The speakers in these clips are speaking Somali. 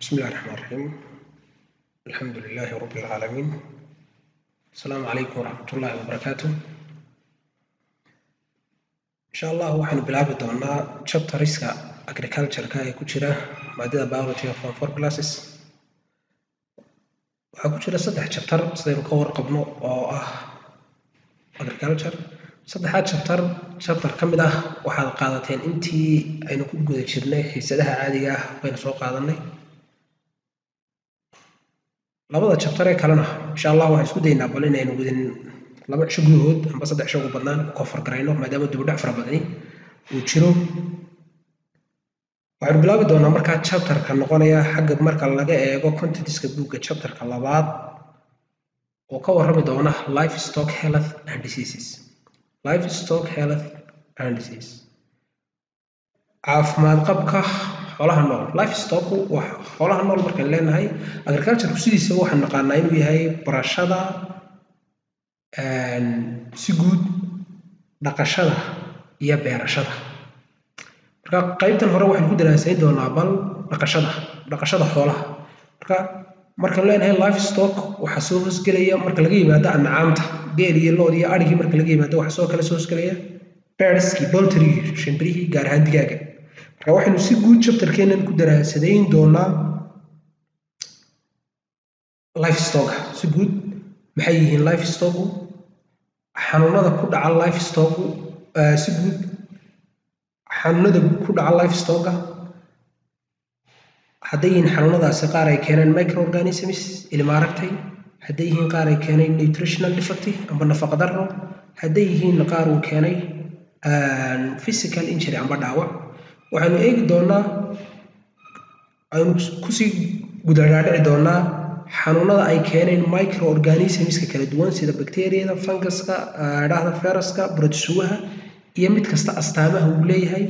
بسم الله الرحمن الرحيم الحمد لله رب العالمين السلام عليكم ورحمة الله وبركاته إن شاء الله waxaynu bilaabi doonaa chapteriska agriculture-ka ee ku jira maadada biology of form four classes waxaa ku jira saddex chapter sidaynu ka warqabno oo ah agriculture saddexaad chapter chapter ka mid ah waxaad qaadateen intii aynu ku guda jirnay xiisadaha caadiga ah baynu soo qaadanay labada chapter ee kalena insha allah waxaan isku daynaa bal inaynu wadin laba cisho gudahood amba saddex cisho ugu badnaan ku kofar garayno maadaama dibudhac fara badani uu jiro waxaynu bilaabi doonaa markaa chapterka noqonaya xagga marka laga eego contentska buugga chapterka labaad oo ka warrami doona livestock health and diseases livestock health and disease caafimaad qabka xoolaha nool livestock waa xoolaha nool markaan leenahay agricultureku sidiisaba waxaan naqaanaa inuu yahay barashada si guud dhaqashada iyo beerashada marka qaybtan hore waxaan ku daraasayn doonaa bal dhaqashada dhaqashada xoolaha marka markaan leenahay livestock waxaa soo hoosgelaya marka laga yimaado ancaamta geel iyo lood iyo adhigii marka laga yimaado waxaa soo kale soo hoosgelaya birdskii boltrigii shimbirihii gaar ahaan digaaga marka waxaynu si guud chapterkeenan ku daraasadayn doonaa lifestocka si guud maxay yihiin lifestocku xanuunada ku dhaca lifestocku si guud xanuunada ku dhaca lifestocka hadday yihiin xanuunadaasi qaar ay keeneen microorganisms ilma aragtay hadday yihiin qaar ay keenay nutritional defect amba nafaqa darro hadday yihiin qaar uu keenay physical injury amba dhaawac waxaynu eegi doonaa aynu kusii gudadhaadhici doonaa xanuunada ay keeneen microorganismska kala duwan sida bacteriyada funguska dhahda feraska brotosuwaha iyo mid kasta astaamaha uu leeyahay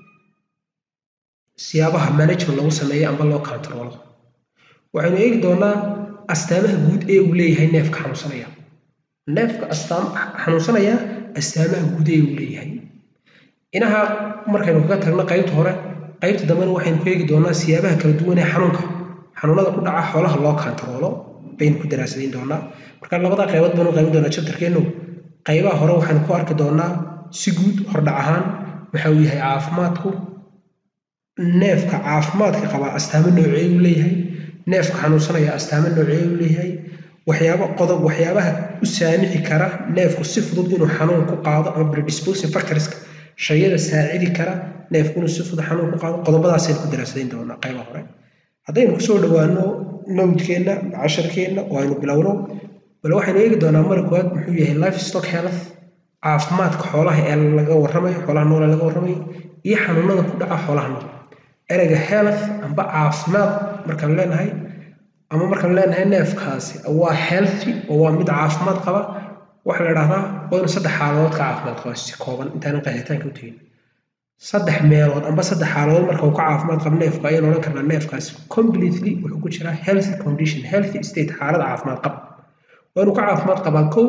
siyaabaha management lagu sameeyo amba loo controlo waxaynu eegi doonaa astaamaha guud ee uu leeyahay neefka xanuunsanaya neefka astaam xanuunsanaya astaamaha guud ee uu leeyahay inaha markaynu kaga tagno qaybta hore qaybta dambena waxaynu ku eegi doonaa siyaabaha kala duwan ee xanuunka xanuunada ku dhaca xoolaha loo kantaroolo baynu ku daraasadayn doonaa marka labada qaybood baynu qaybin doonaa chapterkeennu qaybaha hore waxaynu ku arki doonaa si guud hordhac ahaan waxa uu yahay caafimaadku neefka caafimaadka qabaa astaamo noocee uu leeyahay neefka xanuunsanaya astaamo noocee uu leeyahay waxyaabo qodob waxyaabaha u saamixi kara neefku si fudud inuu xanuun ku qaado ama predisposing factorska shayada saacidi kara neefku inuu si fudud xanuun ku qaado qodobadaasaynu ku daraasadayn doonaa qaybaha hore haddaynu kusoo dhowaano nowdkeenna casharkeenna oo aynu bilowno bal waxaynu eegi doonaa mara koowaad muxuu yahay livestock health caafimaadka xoolaha ee laga warramayo xoolaha nool ee laga warramayo iyo xanuunada ku dhaca xoolaha nool ereyga health amba caafimaad markaan leenahay ama markaan leenahay neefkaasi waa healthy oo waa mid caafimaad qaba waxaa la idhahdaa waa inuu saddex xaaladood ka caafimaad qaba si kooban intaanan qeexitaanka u tegin saddex meelood amba saddex xaaladood marka uu ka caafimaad qabo neefka ayaan odhan karnaa neefkaasi completely wuxuu ku jiraa healthy condition healthy state xaalad caafimaad qab waa inuu ka caafimaad qabaa kow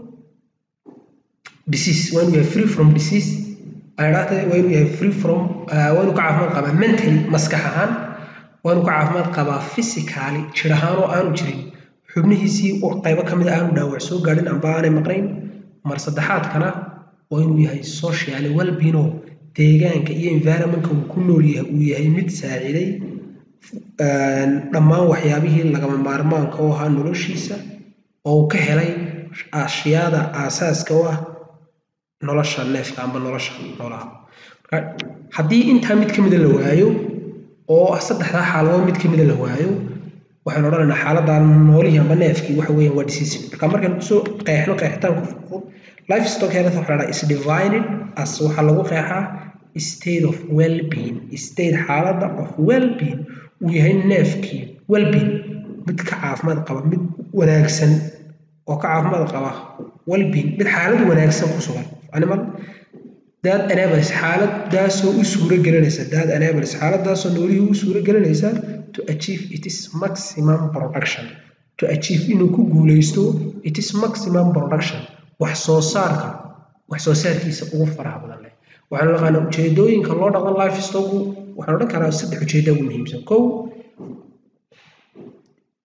disease waa inuu yahay free from disease ayadhaata waa inuu yahay free from waa inuu ka caafimaad qabaa mentally maskax ahaan waa inuu ka caafimaad qabaa physically jir ahaan oo aanu jirin xubnihiisii qaybo ka mid a aanu dhaawac soo gaadhin amba aanay maqnayn mar saddexaadkana waa inuu yahay socially well-being oo deegaanka iyo environmentka uu ku nool yahay uu yahay mid saaciday dhammaan waxyaabihii lagama maarmaanka u ahaa noloshiisa oo uu ka helay ashyaada aasaaska u ah nolosha neefka amba nolosha noolaha marka haddii intaa mid ka mida la waayo oo saddexdaa xaaladood mid ka mida la waayo waxaynu odhanaynaa xaaladda noolihii amba neefkii waxa weeyaan waa disease marka markaynu kusoo qeexno qeexitaanku livestock health waxa la dhaha is divided as waxaa lagu qeexaa state of well-being state xaaladda of well-being uu yahay neefkii well-being mid ka caafimaad qaba mid wanaagsan oo ka caafimaad qaba well-being mid xaalad wanaagsan ku sugan animal dad enables xaaladaasoo u suuro gelinaysa dad enables xaaladaasoo noolihii u suuro gelinaysa to achieve its maximum production to achieve inuu ku guuleysto its maximum production wax soo saarka wax soo saarkiisa ugu faraha badan leh waxaanu naqaanaa ujeedooyinka loo dhaqan livestock waxaan odhan karaa saddex ujeeda ugu muhiimsan kow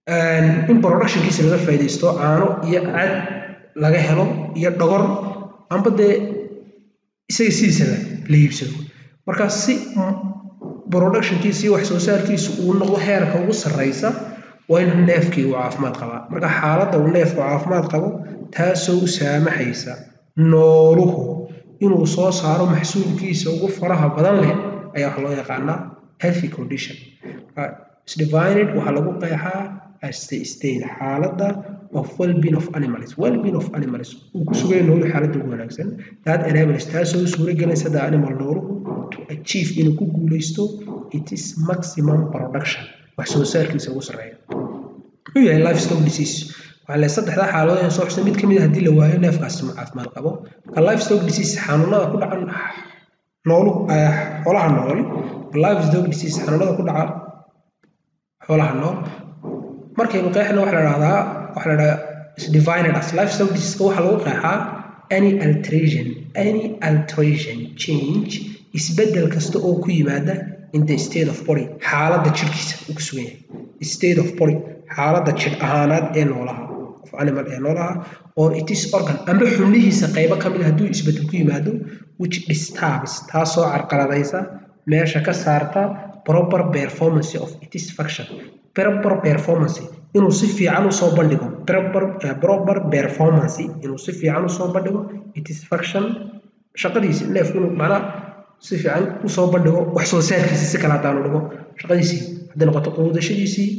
in productionkiisa laga faa'iidaysto caano iyo cad laga helo iyo dhogor amba dee isaga sidiisaba la iibsado marka si productionkiisa iyo wax soo saarkiisu uu noqdo heerka ugu sarreysa waa in neefkii uu caafimaad qabaa marka xaaladda uu neefku caafimaad qabo taasoo u saamaxaysa nooluhu inuu soo saaro maxsuulkiisa ugu faraha badan leh ayaa waxa loo yaqaanaa healthy condition divided waxaa lagu qeexaa as the state xaaladda of well-being of animals well-being of animals uu ku sugaya noolu xaaladda ugu wanaagsan that enables taasoo suura gelaysa the animal nooluhu to achieve inuu ku guuleysto it is maximum production wax soo saarkiisa ugu sarreeya muxuu yahay livestock disease waxaa le saddexdaa xaaladood ee soo xusay mid ka mid a haddii la waayo neefkaasi ma caafimaad qabo marka livestock disease xanuunada ku dhacan nooluhu xoolaha nool livestock disease xanuunada ku dhaca xoolaha nool markaynu qeexna waxa la dhahdaa waxa la dhahdaa divided as livestock diseaseka waxaa lagu qeexaa any alteration any alteration change isbeddel kasta oo ku yimaada in the state of body xaaladda jidhkiisa uu ku sugan yahay state of body xaaladda jidh ahaanaad ee noolaha of animal ee noolaha or it is organ amba xubnihiisa qaybo ka mid a hadduu isbeddel ku yimaado which disturbs taasoo carqaladaysa meesha ka saarta proper performance of its function proper performance inuu si fiican usoo bandhigo proper proper performance inuu si fiican usoo bandhigo its function shaqadiisi neefku inuu macnaha si fiican usoo bandhigo wax soo saarkiisi si kale haddaanu dhigo shaqadiisii hadday noqoto quudashadiisii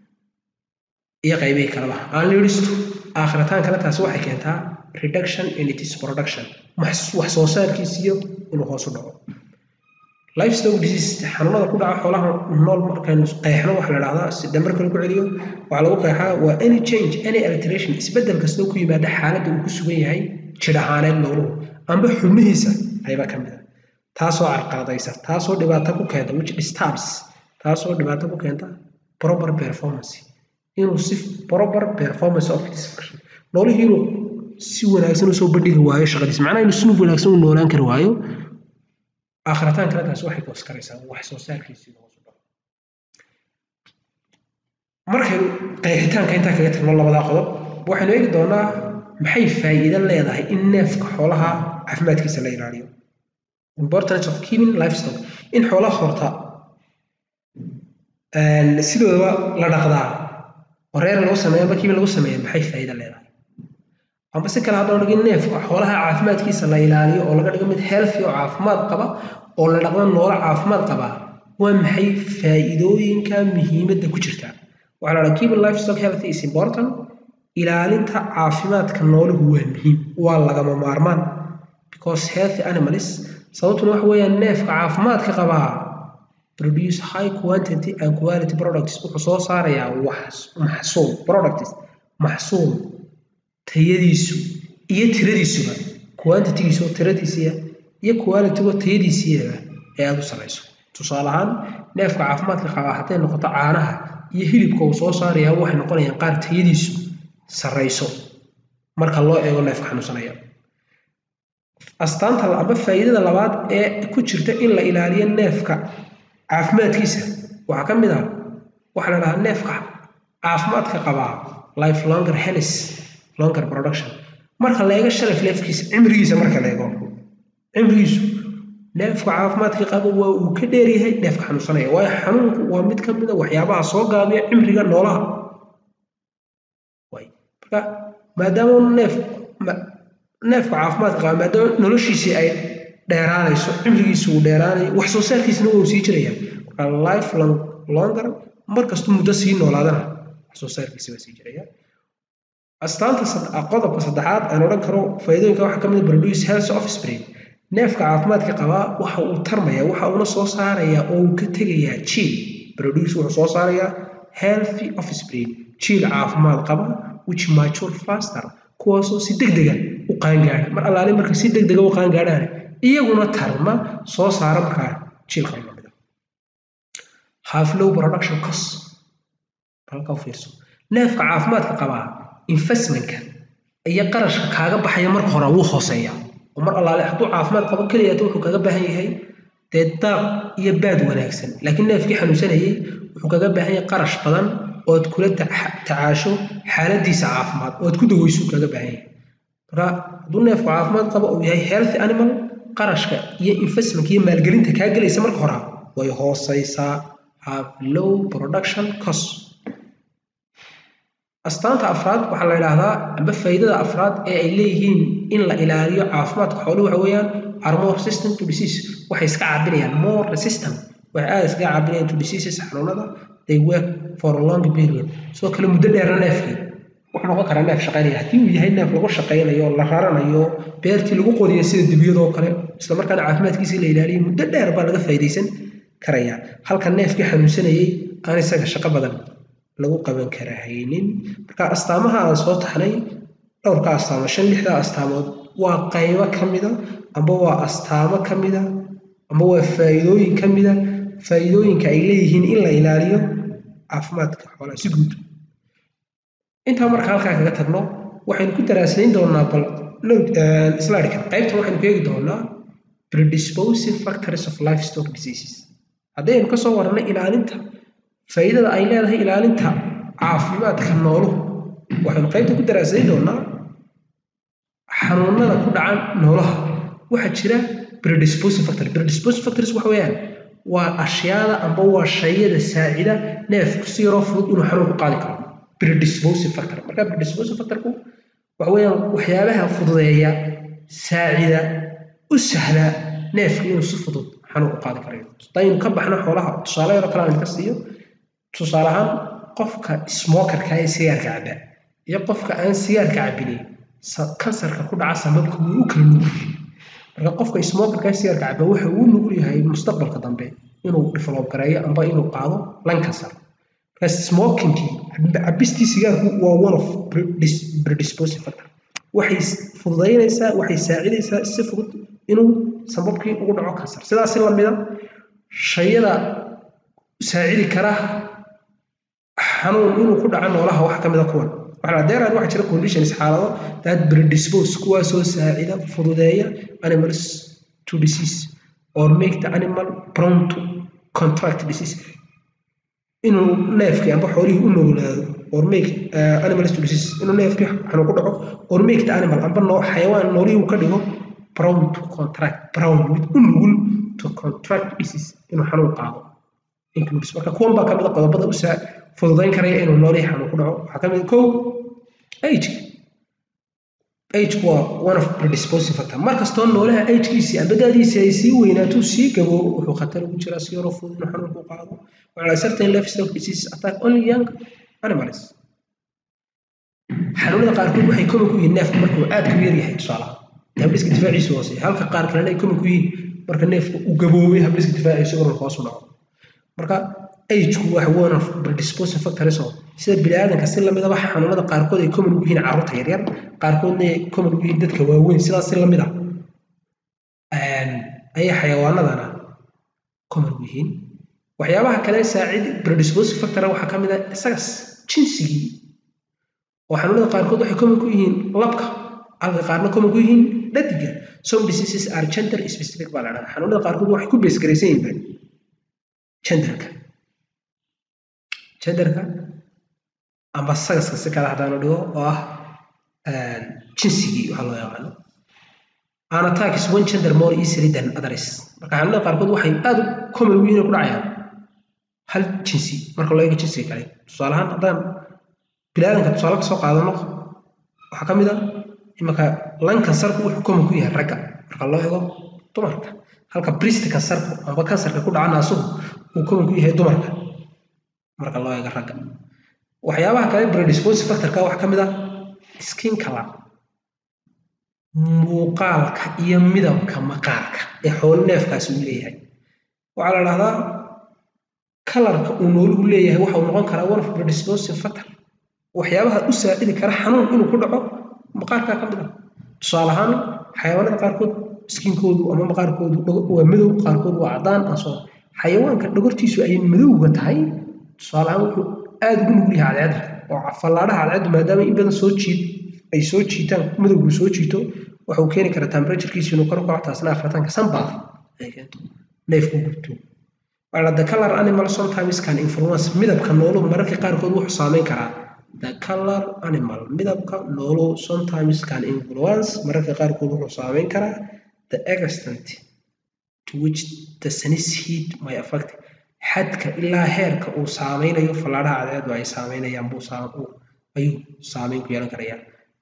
iyo qaybihii kaleba aan liidhistu aakhiritaan kale taasi waxay keentaa reduction in its production wax soo saarkiisiyo inuu hoos u dhaco livestock disease xanuunada ku dhaca xoolaha nool markaynu qeexno waxa la dhahdaa si dambar kale ku celiyo waxaa lagu qeexaa waa any change any alteration isbeddel kastoo ku yimaada xaaladda uu ku sugan yahay jidh ahaaneed nooluhu amba xubnihiisa qayba ka mid a taasoo carqaladaysa taasoo dhibaato ku keenta which disturbs taasoo dhibaato ku keenta proper performance inuu si proper performance of its function noolihii inuu si wanaagsan usoo bandhigi waayo shaqadiisa macnaha inuu si wanaagsan u noolaan kari waayo aakhiritaan kale taasi waxay koos karaysaa wax soo saarkiisii hoos u dhaco markaynu qeexitaanka intaa kaga tagno labadaa qodob waxaynu eegi doonaa maxay faa'iido leedahay in neefka xoolaha caafimaadkiisa la ilaaliyo importance of keeping livestock in xoolaha horta sidoodaba la dhaqdaa oo reer lagu sameeyo amba kiibin lagu sameeyo maxay faa'iido leedahay amba si kale haddaan dhigin neefka xoolaha caafimaadkiisa la ilaaliyo oo laga dhigo mid healthy oo caafimaad qaba oo la dhaqdo noolo caafimaad qaba waa maxay faa'iidooyinka muhiimadda ku jirta waxaa la dhaha keeping livestock healthy is important ilaalinta caafimaadka nooluhu waa muhiim waa lagama maarmaan because healthy animals sababtuna waxa weeyaan neefka caafimaadka qabaa produce high quantity and quality products wuxuu soo saarayaa wax maxsuul products maxsuul tayadiisu iyo tiradiisuba quantitygiisu tiradiisiya iyo qualitygo tayadiisiiyaba ee aada u sarreyso tusaale ahaan neefka caafimaadka qabaa hadday noqoto caanaha iyo hilibka uu soo saarayaa waxay noqonayaan qaar tayadiisu sarreyso marka loo eego neefka xanuunsanaya astaanta amba faa'iidada labaad ee ku jirta in la ilaaliyo neefka caafimaadkiisa waxaa ka mid ah waxaa la dhahaa neefka caafimaadka qabaa life longer health longer production marka la eego sharaf neefkiisa cimrigiisa marka la eego cimrigiisu neefka caafimaadka qaba waa uu ka dheeryahay neefka xanuunsanaya waayo xanuunku waa mid ka mid a waxyaabaha soo gaabiya cimriga noolaha marka maadaama neef neefka caafimaadka qaba maadaama noloshiisii ay dheeraanayso cimrigiisu uu dheeraanayo wax soo saarkiisana waa uu sii jiraya marka life long longer markastuu muddo sii noolaadana wax soo saarkiisa waa sii jiraya astaanta qodobka saddexaad aan odhan karo faa'iidooyinka waxaa ka mid produce health offspring neefka caafimaadka qabaa waxa uu tarmaya waxa uuna soo saarayaa oo uu ka tegayaa jiil produce wuxuu soo saarayaa healthy offspring jiil caafimaad qaba which mature faster kuwaasoo si degdega u qaangaadha mar allaale marka si degdega u qaangaadhaan iyaguna tarma soo saara markaa jiilka lamida half low production cost halka u fiirso neefka caafimaadka qabaa investmentka iyo qarashka kaaga baxaya marka hore wuu hooseeya oo mar allaale hadduu caafimaad qabo keliyaata wuxuu kaga baahan yahay dee daaq iyo baad wanaagsan laakiin neefkii xanuunsanayay wuxuu kaga baahan yahay qarash badan ood kula tacaasho xaaladiisa caafimaad ood ku daweyso kaga baahan yahay marka hadduu neefku caafimaad qabo uu yahay healthy animal qarashka iyo investment iyo maalgelinta kaa gelaysa marka hore way hooseysaa have low production cost astaanta afraad waxaa la yidhaahdaa amba faa'iidada afraad ee ay leeyihiin in la ilaaliyo caafimaadka xooluhu waxa weeyaan are more resistant to disease waxay iska caabinayaan more resistant waxay aada iskaga caabinayaan to diseases xanuunada they work for a long period sidoo kale muddo dheerna neefkii wuxuu noqon karaa neef shaqaynaya haddii uu yahay neef lagu shaqaynayo la raranayo beertii lagu qodiyo sida dibiyadoo kale isla markaana caafimaadkiisii la ilaaliyo muddo dheer baa laga faa'iidaysan karaya halka neefkii xanuunsanayay aan isaga shaqo badan lagu qaban karahaynin marka astaamaha aan soo taxnay dhowrka astaamo shan lixda astaamood waa qaybo ka mida amba waa astaamo ka mida amba waa faa'iidooyin ka mida faa'iidooyinka ay leeyihiin in la ilaaliyo caafimaadka xoolaha si guud intaa marka halkaa kaga tagno waxaynu ku daraasayn doonaa bal slideka qaybtan waxaynu ku eegi doonaa predisposive factors of livestock diseases haddaynu ka soo warannay ilaalinta faa'iidada ay leedahay ilaalinta caafimaadka nooluhu waxaynu qaybta ku daraasayn doonaa xanuunada ku dhacan noolaha waxaa jira predisposive factor predisposive factors waxa weeyaan waa ashyaada amba waa shayada saacida neefku si yaroo fudud inuu xanuun ku qaadi karo predisposive factor marka predisposive factorku waxa weeyaan waxyaabaha fududeeya saacida u sahla neefka inuu si fudud xanuun ku qaadi karayo hadaynu ka baxno xoolaha tusaale yaroo kale aan ka siiyo tusaale ahaan qofka smokerka ee sigaarka caba iyo qofka aan sigaarka cabinin kansarka ku dhaca sababka wuu u kala nugul yahay marka qofka smokerka ee sigaarka caba waxa uu nugul yahay mustaqbalka dambe inuu develop gareeyo amba inuu qaado lan kansar marka smokingkii cabistii sigaarku waa one of predisposive factor waxay fududaynaysaa waxay saacidaysaa si fudud inuu sababkii ugu dhaco kansar sidaasi lamida shayada saacidi kara xanuun inuu ku dhaco noolaha wax ka mida kuwan waxaa deeraan waxaa jira conditions xaalado that predispose kuwaasoo saacida fududeeya animals to disease or make the animal prone to contract disease inuu neefkii amba xoolihii u nuglaado or make uh, animals to disease inuu neefkii xanuun ku dhaco or make the animal amba noo xayawaan noolihii uu ka dhigo prone to contract prone mid u nugul to contract disease inuu xanuun qaado includes marka kuwan baa kamid a qodobada u saa fududayn karaya inuu noolihii xanuun ku dhaco waxaa kamid kow age age waa one of predisposing factor mar kastoo noolaha agekiisii ambadaadiisii ay sii weynaato sii gaboobo wuxuu khatar ugu jiraa si yaroo fudud inuu xanuun ku qaado waxaa certain livestock disease attack only young animals xanuunada qaarkood waxay common ku yihiin neefka markuu aad ku yar yahay tusaalaha habdhiska difaaciisu hoose halka qaar kalena ay common ku yihiin marka neefka uu gaboobay habdhiska difaaciisu oran hoos u dhaco marka ageku wax one of predisposing factors oo sida biniaadanka si lamidaba xanuunada qaarkood ay common ugu yihiin carruurta yaryar qaarkoodna ay common ugu yihiin dadka waaweyn sidaas si lamid ah ayay xayawaanadana common ugu yihiin waxyaabaha kale saacid predisposing factor waxaa ka mid ah isagas jinsigii oo xanuunada qaarkood waxay common ku yihiin labka halka qaarna common ku yihiin dhadiga some diseases are gender specific baa la dhahdaa xanuunada qaarkood waxay ku beesgaraysan yihiin genderka genderka amba sagaska si kale haddaanu dhigo oo ah jinsigii waxaa loo yaqaano an attack is one gender more easily than others marka xanuunada qaarkood waxay aad u common ugu yihiin ku dhacayaan hal jinsi marka loo eego jinsiga kale tusaale ahaan haddaan biniaadanka tusaale ka soo qaadano waxaa ka mid a imanka lan kansarku wuxuu common ku yahay ragga marka loo eego dumarka halka brist kansarku amba kansarka ku dhaca naasuhu uu common ku yahay dumarka marka loo eego ragga waxyaabaha kale predisposing factorka waxaa ka mid ah skin color muuqaalka iyo midabka maqaarka ee xoolo neefkaasi uu leeyahay waxaa la dhahdaa kalarka uu nooluhu leeyahay waxa uu noqon karaa one of predisposing factor waxyaabaha u saacidi kara xanuun inuu ku dhaco maqaarkaa ka mid ah tusaale ahaan xayawaanada qaarkood skinkoodu ama maqaarkoodu waa madow qaarkood waa cadaan asoo xayawaanka dhogortiisu ay madowga tahay tusaale ahaan wuxuu aad ugu nugul yahay cadceedda oo fallaadhaha cadceeddu maadaama in badan soo jiid ay soo jiitaan madowgu soo jiito waxuu keeni karaa temperaturekiisu inuu kor u kaco taasna afartanka sanbaaf ay keento neefku gubto waxaa the color animal sometimes can influence midabka nooluhu mararka qaarkood wuxuu saameyn karaa the color animal midabka nooluhu sometimes can influence mararka qaarkood wuxuu saameyn karaa the extent to which the sun's heat may affect xadka ilaa heerka uu saameynayo fallaadhaha cadceedu ay saameynayaan buu ayuu saameyn ku yeelan karayaa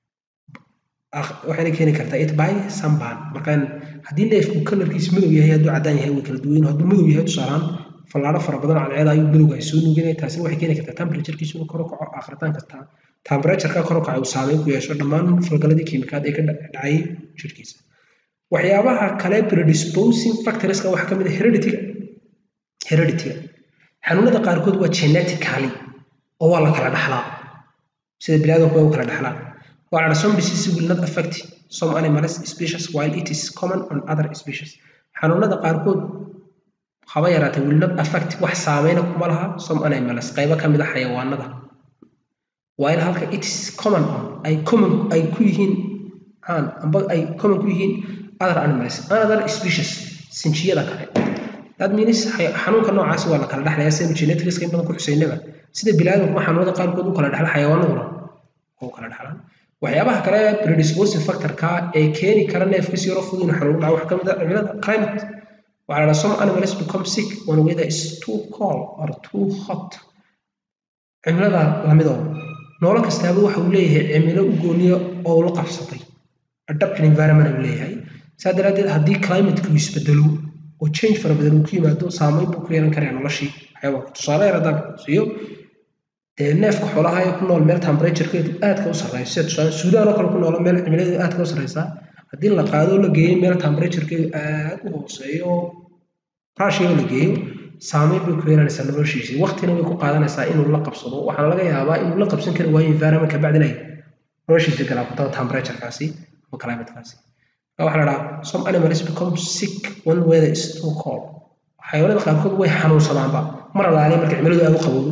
waxayna keeni kartaa it by sunburn markaan haddii neefku kalarkiisa madow yahay hadduu caddaan yahay way kala duwan hadduu madow yahay tusaalaan fallaadho fara badan cadceeda ayuu madowga ay soo nuuginaya taasina waxay keeni kartaa temperaturekiisa inuu kor u kaco akhritaan kastaa temperatureka kor u kaco uu saameyn ku yeesho dhammaan falgaladii kiimikaad ee ka dhacay jirhkiisa waxyaabaha kale predisposing factorska waxaa ka mid ah hereditiga hereditiga xanuunada qaarkood waa genetically oo waa la kala dhaxlaa sida biniaadamku waa u kala dhaxlaa waa la some disease will not affect some animals species while it is common on other species xanuunada qaarkood haba yaraatee will not affect wax saameyna kuma laha some animals qaybo ka mid a xayawaanada while halka it is common on ay common ay ku yihiin aan amba ay common ku yihiin other animals other species sinjiyada kale that means xanuunka noocaasi waa la kala dhexlayaa sida genetics in badan ku xuseynaba sida biniaadamku xanuunada qaarkood u kala dhexla xayawaanaduna oo kala dhexlaan waxyaabaha kale predisposing factorka ee keeni kara neefka si yaro fudud inuu xanuun dhaco waxaa ka mid ah cimilada climate waxaa la some animals become sick when weather is too cold or too hot cimilada lamidoo noolo kastaaba waxa uu leeyahay cimilo u gooniya oo ula qabsatay adapted environment uu leeyahay saa daraaddeed haddii climateu isbedelo oo change fara badan uu ku yimaado saameyn buu ku yeelan karaa noloshii xayawaanka tusaale yar haddaan siiyo dee neefka xoolaha ee ku nool meel temperaturekeedu aadka u sarreyso sida tusaale suudaan oo kale ku noolo meel cimiladeedu aadka u sarreysa haddii la qaado la geeyo meel temperaturekeedu aad u hooseeyo russia la geeyo saameyn bay ku yeelanaysaa noloshiisii waqtina way ku qaadanaysaa inuu la qabsado waxaana laga yaabaa inuu la qabsan kari waayo environment kabacdin ay noloshiisa galaabato temperaturekaasi ama climatekaasi waxaa la dhahaa some animals become sick when weather is too cold xayawaanada qaarkood way xanuunsadaanba mar alaale marka cimiladu aad u qabowdo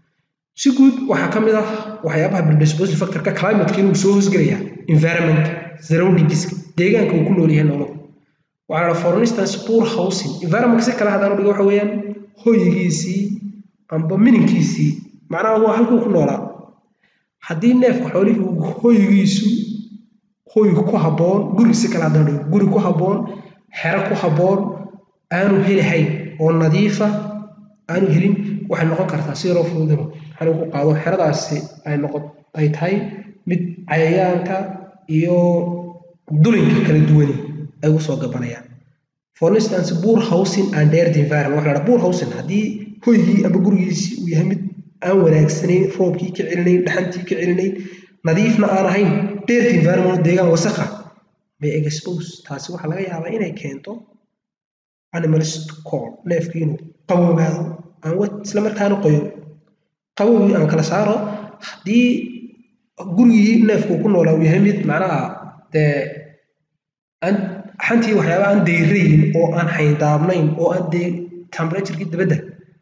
si guud waxaa ka mid ah waxyaabaha predisposing factorka climateka inuu soo hoosgelaya environment surroundingska deegaanka uu ku nool yahay nooluhu waxaa la for instance poor housing environment si kale haddaan dhigo waxa weeyaan hoyigiisii amba mininkiisii macnaha waa halkuu ku noolaa haddii neefka xoolihii uu hoyigiisu hoy ku habboon guri si kale haddaan dhigo guri ku habboon xero ku habboon aanu helihayn oo nadiifa aanu helin waxay noqon kartaa si yaroo fududino xanuun ku qaado xeradaasi ay noqon ay tahay mid cayayaanka iyo dulinka kala duwani ay ugu soo gabanayaan for instance poor housing and dirty environment waxa la dhaha poor housing haddii hoygii ama gurigiisii uu yahay mid aan wanaagsanayn roobkii ka celinayn dhaxantii ka celinayn nadiifna aan ahayn dirty environment deegaan wasakha may expose taasi waxaa laga yaabaa inay keento animals to cold neefkii inuu qaboobaado aan wad isla markaana qoyo qabowgii aan kala saaro haddii gurigii neefku ku noolaa uu yahay mid macnaha dee aan xantii waxyaaba aan deyrayn oo aan xayndaabnayn oo aan dee temperaturekii dabadda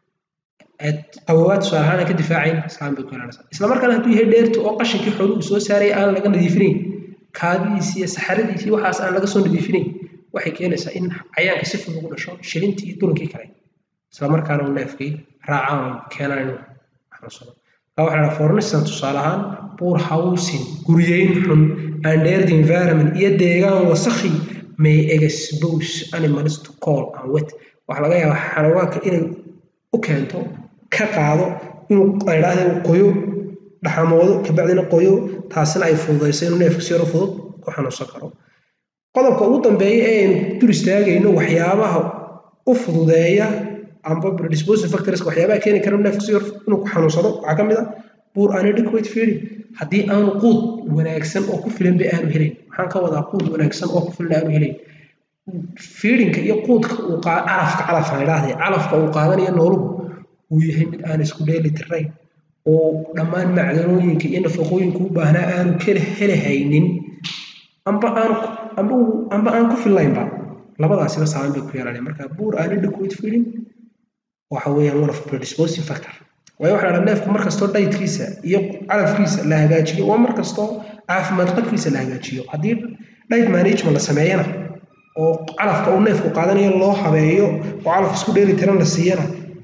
qaboobaad tusaale ahaan aan ka difaacayn islaan bay ku yeelanaysaa isla markaana hadduu yahay dheertu oo qashinkii xooluhu soo saaray aan laga nadiifinayn kaadidiisii iyo saxaradiisii waxaas aan laga soo nadiifinayn waxay keenaysaa in cayaanka si fudud ugu dhasho shilintii iyo dulankii kale isla markaana uu neefkii raacaan keenaan inuu xanuunsado waxaa la for instance tusaale ahaan poor housing guryeyn xun and dirty environment iyo deegaan wasakhi may expose animals to cold and wet waxaa laga yaabaa xayawaanka inay u keento ka qaado inuu aydhaahda uu qoyo dhaxamoodo kabacdina qoyo taasina ay fududayso inuu neefka si yaro fudud ku xanuunsan karo qodobka ugu dambeeya ee aynu dur istaagayno waxyaabaha u fududeeya amba predisposing factors waxyaabaha keeni kara neefka si yar inuu ku xanuunsado waxaa ka mid ah poor inadequate feeding haddii aanu quud wanaagsan oo ku filan ba aanu helayn maxaan ka wadaa quud wanaagsan oo ku filan aanu helayn feedingka iyo quudka uu calafka calafka idhaahday calafka uu qaadanayo nooluhu uu yahay mid aan isku dheeli tirayn oo dhammaan macdanooyinka iyo nafaqooyinka u baahnaa aanu kala helahaynin amba aan amba amba aan ku fillaynba labadaasiba saameyn bay ku yeelanaya marka poor inadequate feeding waxa weeyaan one of predisposing factor waayo waxaa la neefku mar kastoo dhaytkiisa iyo calafkiisa la hagaajiyo waa mar kastoo caafimaad qabkiisa la hagaajiyo haddii dhayt management la sameeyana oo calafka uu neefku qaadanayo loo habeeyo oo calaf isku dheeli tiran la siiyana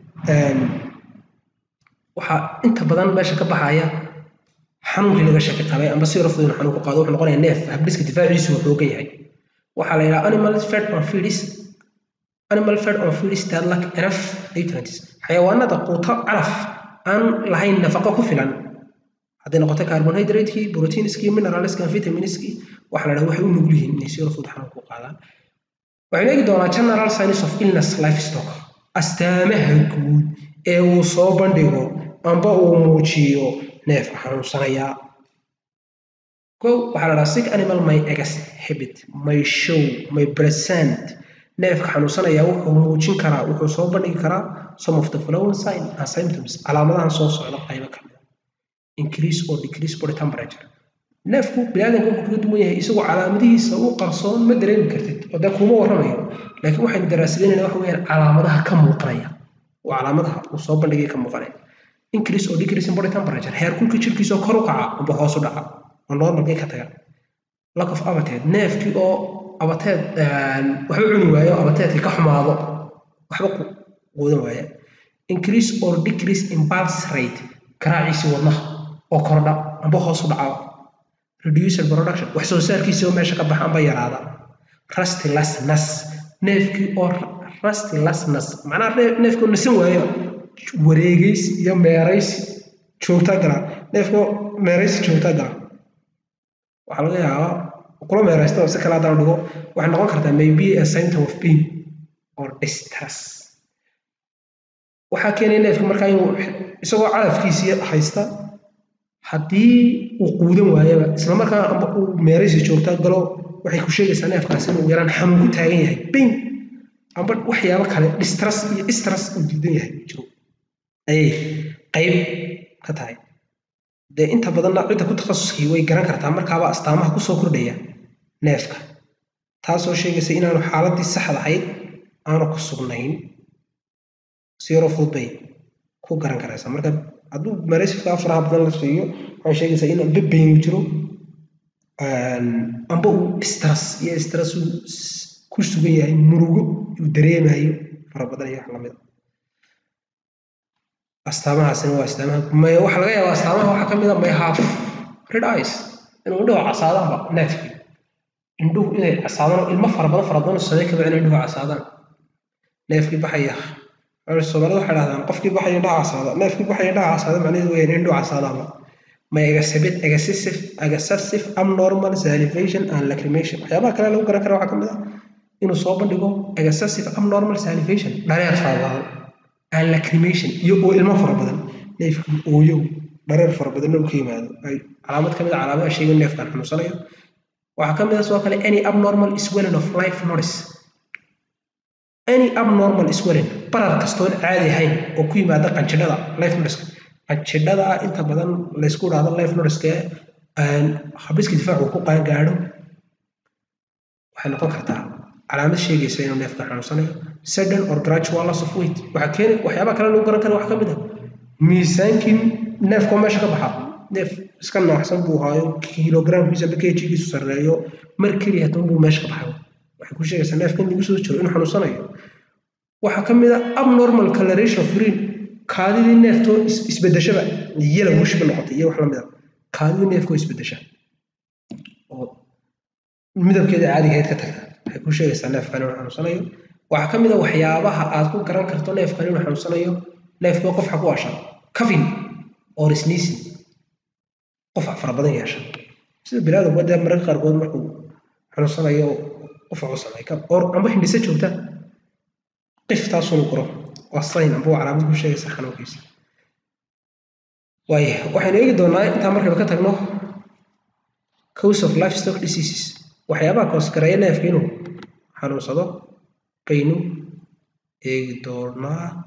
waxaa inta badan meesha ka baxaya xanuunkii laga shaki qabay amba si rafdu inuu xanuunku qaado wuxuu noqonaya neef habdhiska difaaciisu uu xoogan yahay waxaa la yidhaha animal fed on feeds animal fed on feeds that lack enough nutrients xayawaanada quuto calaf aan lahayn nafaqo ku filan hadday noqoto carbohydratekii proteinskii mineralskii vitaminskii waxa la dhaha waxay u nugul yihiin inay si rafud xanuunku qaadaan waxaynu eegi doonaa general signs of illness livestock astaamaha guud ee uu soo bandhigo amba uu muujiyo neefka xanuunsanaya kow waxaa la dhaha sick animal may exhibit may show may present neefka xanuunsanaya wuxuu muujin karaa wuxuu soo bandhigi karaa some of the following sign and symptoms calaamadahan soo socda qaybo ka mid increase or decrease body temperature neefku biniaadanka wuxuu kaga duwan yahay isagoo calaamadihiisa u qarsoon ma dareemi kartid oo dee kuma warramayo laakiin waxaynu daraasadeynayna waxa weeyaan calaamadaha ka muuqanaya oo calaamadaha uu soo bandhigay ka muuqanaya increase or decrease in body temperature heerkulka jirkiisa oo kor u kaca amba hoos u dhaca oo normalkii ka taga lack of appetite neefkii oo abateed waxba cuni waayo abateedkii ka xumaado waxba quudan waaya increase or decrease in pulse rate garaaciisii wadnaha oo kordha amba hoos u dhaca reducer production wax soo saarkiisii oo meesha ka baxa amba yaraada rustlessness neefkii oo rustlessness macnaha neefkii oo nasan waayo wareegays iyo meeraysi joogta gala neefkii meeraysi joogta gala waxaa laga yaabaa kula meeraysta oo si kale haddaan dhigo waxay noqon kartaa maybe a symptom of pain or distress waxaa keenaya neefka markaa inuu isagoo calafkiisii haysta haddii uu quudan waayaba isla markaa amba uu meeraysi joogta galo waxay ku sheegaysaa neefkaasi inuu yaraan xanuun ku taagan yahay pain amba waxyaabo kale distress iyo stress uu diidan yahay jiro ayay qayb ka tahay dee inta badanna cidda ku takhasuskii way garan kartaa markaaba astaamaha kusoo kordhaya neefka taasoo sheegaysa inaanu xaaladii saxda ahayd aanu ku sugnayn siro fudud bay ku garan karaysaa marka hadduu mareysifka faraha badan la siiyo waxay sheegaysaa in amba bayn jiro amba uu stress iyo stress uu ku sugan yahay murugo uu dareemayo fara badan iyo wax lamid astaamahaasina waa astaamaha may waxaa laga yaabaa astaamaha waxaa ka mid a may half red eyes inuu indhuhu casaadaanba neefkii indhuhu inay casaadaan ilmo fara badan fara badan samey kaba inay indhuhu casaadaan neefkii baxaya soomaalida waxay dhahdaan qofkii baxaya indhaha casaada neefkii baxaya indhaha casaada macnaheedu weyaan indhuhu casaadaanba may exhibit excessive excessive abnormal salivation and lacrimation waxyaabaha kale lagu garan kara waxaa ka mid ah inuu soo bandhigo excessive abnormal salivation dhareer fara badan and lacrimation iyo oo ilmo fara badan neefkii ooyow dhareer fara badanna uu ka yimaado ay calaamad ka mid a calaamadaha sheegay neefkan xanuunsanayo waxaa ka mid ah sidoo kale any abnormal swelling of life notice any abnormal swelling barar kastoon caadi ahayn oo ku yimaada qanjidhada life notice qanjidhada inta badan laysku dhahdo life notice habiska difaacu ku qaan gaadho waxay noqon kartaa calaamad sheegaysa inuu neefka xanuunsanayo sudden or gradual loss of weight waxaa keeni waxyaabaha kale lagu garan kara waxaa ka mid ah miisaankii neefkoo meesha ka baxa neef iska naaxsan buu haayo kilogramkiisa amba kjigiisu sarreeyo mar keliya hadan buu meesha ka baxay waxay ku sheegaysaa neefka in lagu soo jiro inuu xanuunsanayo waxaa ka mid ah abnormal coloration of urine kaadidii neeftoo isbedeshaba yellow wishba noqotay iyo wax lamid a kaadidii neefkoo isbedesha oo midabkeeda caadigahayd ka tagta waxay ku sheegaysaa neefkan inuu xanuunsanayo waxaa ka mid a waxyaabaha aad ku garan karto neefkan inuu xanuunsanayo neefkoo qofxa ku asha cafin or sneezing qofac fara badan yeesha sida bilaadaba dee mararka qaarkood markuu xanuunsanayo qofac u sameey or amba hindhise joogta qiftaasunu guro waa sayn amba waa calaamad ku sheegaysa xanuunkiisa waaya waxaynu eegi doonaa intaa markayba ka tagno cause of livestock diseases waxyaabaha koosgareeya neefka inuu xanuunsado baynu eegi doonaa